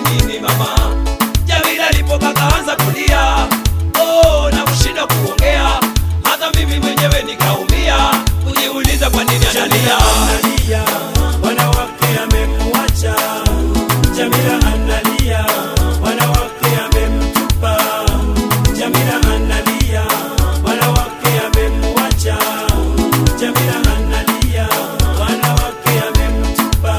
nini mama? Jamila alipoka kaanza kulia, oh, na kushinda kuongea, hata mimi mwenyewe nikaumia, kujiuliza kwa nini analia. analia, wanawake amemwacha. Jamila analia, wanawake amemtupa. Jamila analia, wanawake amemwacha. Jamila analia, wanawake amemtupa.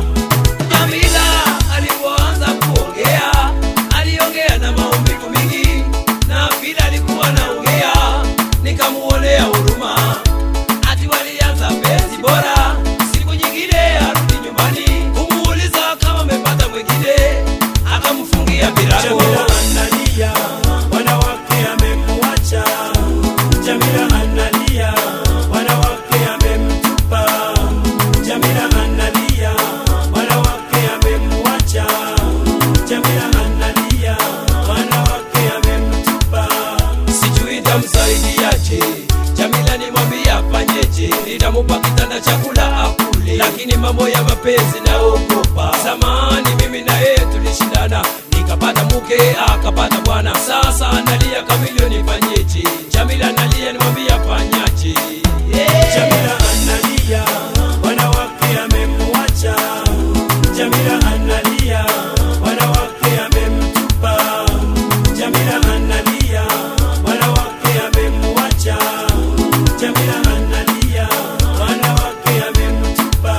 Jamila alipoanza kuongea, aliongea na maumivu mingi, na vile alikuwa anaongea, nikamuonea huruma. Ati walianza penzi bora, siku nyingine arudi nyumbani, kumuuliza kama amepata mwingine, akamfungia virago. Jamila analia, wanawake amemwacha. Jamila analia, wanawake amemtupa. Jamila analia, wanawake amemwacha. Jamila analia, wanawake amemtupa. sijui tamsaidiaje. Jamila nimwambia afanyeje, nitamupa kitanda chakula akule, lakini mambo ya mapenzi naogopa. Zamani mimi na yeye tulishindana, nikapata mke akapata bwana, sasa analia kamilio, nifanyeje? Jamila analia, nimwambia afanyaje? Yeah. Jamila analia, wanawake amemwacha. Jamila analia, wanawake amemtupa. Jamila analia, wanawake amemwacha. Jamila analia, wanawake amemtupa.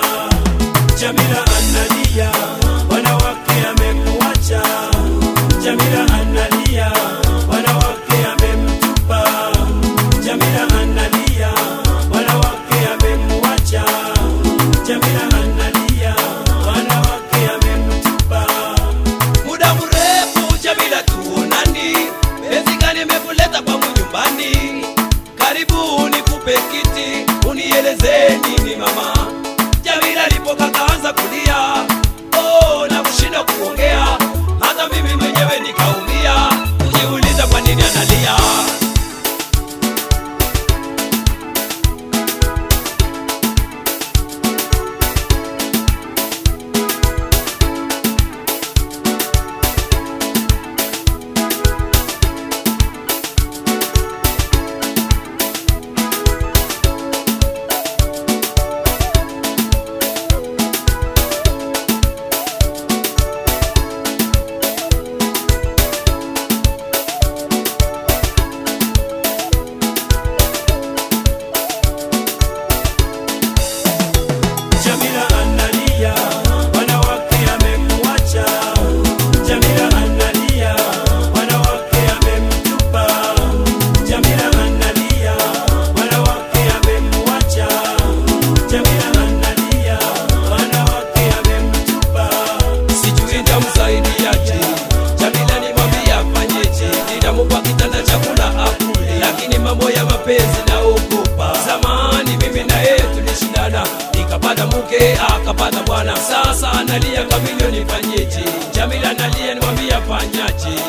Jamila analia, wanawake amemwacha. Jamila analia, wanawake amemtupa. Jamila analia, wanawake amemwacha. Jamila analia, wanawake amemtupa. muda mrefu Jamila tuonani, penzi gani imekuleta kwangu nyumbani? Karibu nikupe kiti, unieleze nini mama. Jamila alipoka kaanza kulia, oh, na kushinda kuongea, hata mimi mwenyewe nikaumia, kujiuliza kwa nini analia. Jamila analia, wanawake amemwacha. Jamila analia, wanawake amemtupa. Jamila analia, wanawake amemwacha. Jamila analia, wanawake amemtupa. sijui nitamsaidiaje. Jamila nimwambia afanyeje, nitamupa kitanda chakula akule, lakini mambo ya mapenzi naogopa. Zamani mimi na yeye tulishindana, nikapata mke akapata bwana, sasa analia kamilio, nifanyeje? Jamila analia, nimwambia afanyaje?